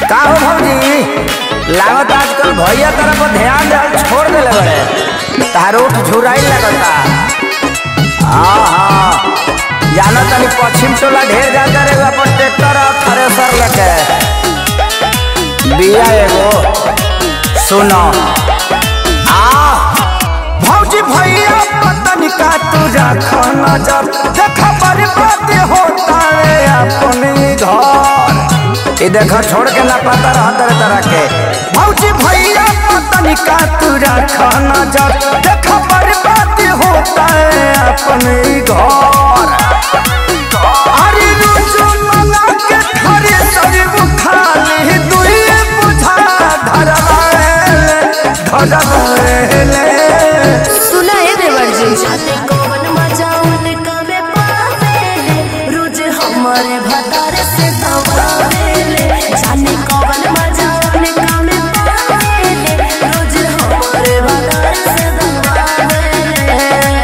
का हो भौजी लागत आजकल भैया तरफ पर ध्यान दे छोड़ देले बड़े तारो झुराई लगता हाँ हाँ जाना तनी पश्चिम टोला ढेर जाता रे अपन ट्रैक्टर और थ्रेसर लेके बिया एगो सुनो आ भौजी भैया पतन का तुझा खाना जब देखा बर्बाद होता है अपने घर ये देखो छोड़ के ना पता रहा तरह तरह के भौजी भैया पतन का तुझा खाना जब देखा बर्बाद होता है अपने घर अरे रोज मंगा के खरे सब खाली दुए बुझा धरवाएले धरवाएले सुना है देवर जी जाने कौन मजा उनका में पावेले रोज हमारे भतार से दबावेले जाने कौन मजा उनका में पावेले रोज हमारे भतार से दबावेले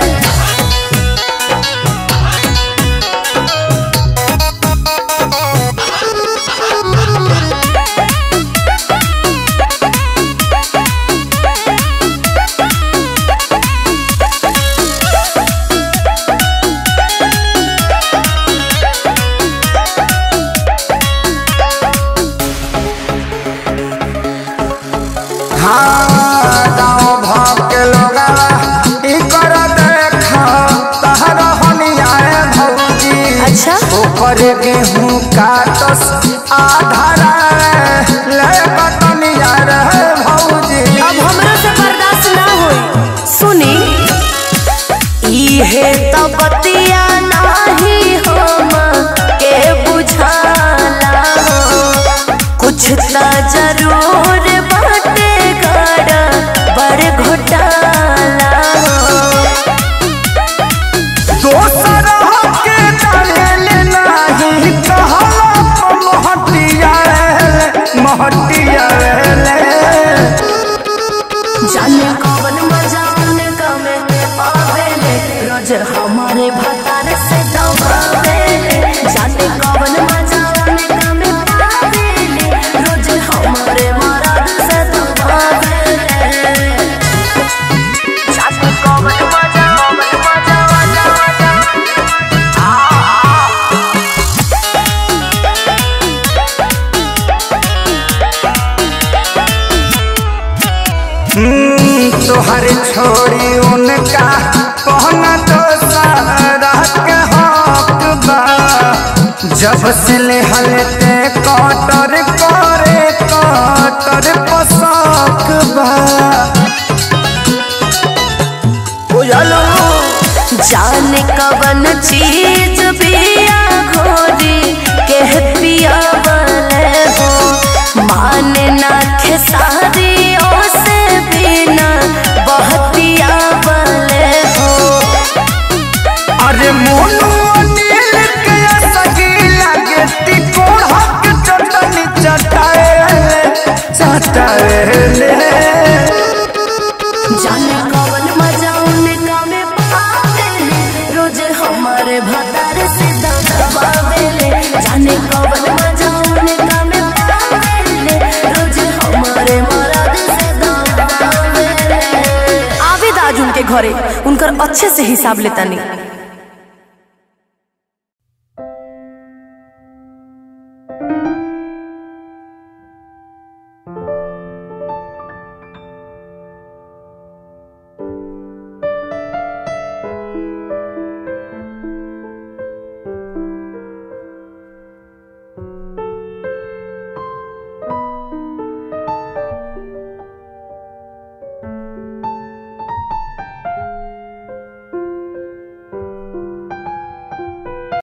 हाँ गाँव भाव के लोग ई कर देखा तहर हनियाए भौजी अच्छा ऊपर गेहूं काटस आधारा ले बटनिया रे भौजी अब हमरा से बर्दाश्त ना होई सुनी इहे तो बतिया नाही हम के बुझाला कुछ त जरूर बाटे गड़ा बड़ घोटाला दोसर के डाले नाही कहला महटिया रे महटिया रे जाने कौन मजा उनका में पावेले रोज हमारे भतार से दबावेले जाने कौन मजा उनका में पावेले रोज हमारे मराद से दबावेले जाने कौन मजा कौन मजा मजा मजा हम्म, तोहर छोड़ी उनका कहना तो सारा के हक बा जब से ले हलते कटर करे कटर पसक बा बुझलो जाने कवन चीज पिया घोरी के पिया वाले हो माने ना खेसारी से बिना बहतिया वाले हो अरे मोनू अनिल के सगी लगे तिकोड़ हक चटनी चटाएले चटाएले जाने कवन मजा उनका में पावेले रोज हमारे भतार से दबावेले जाने कवन मजा उनका में पावेले रोज हमारे मराद से दबावेले आवेद आज उनके घरे उनकर अच्छे से हिसाब लेता नहीं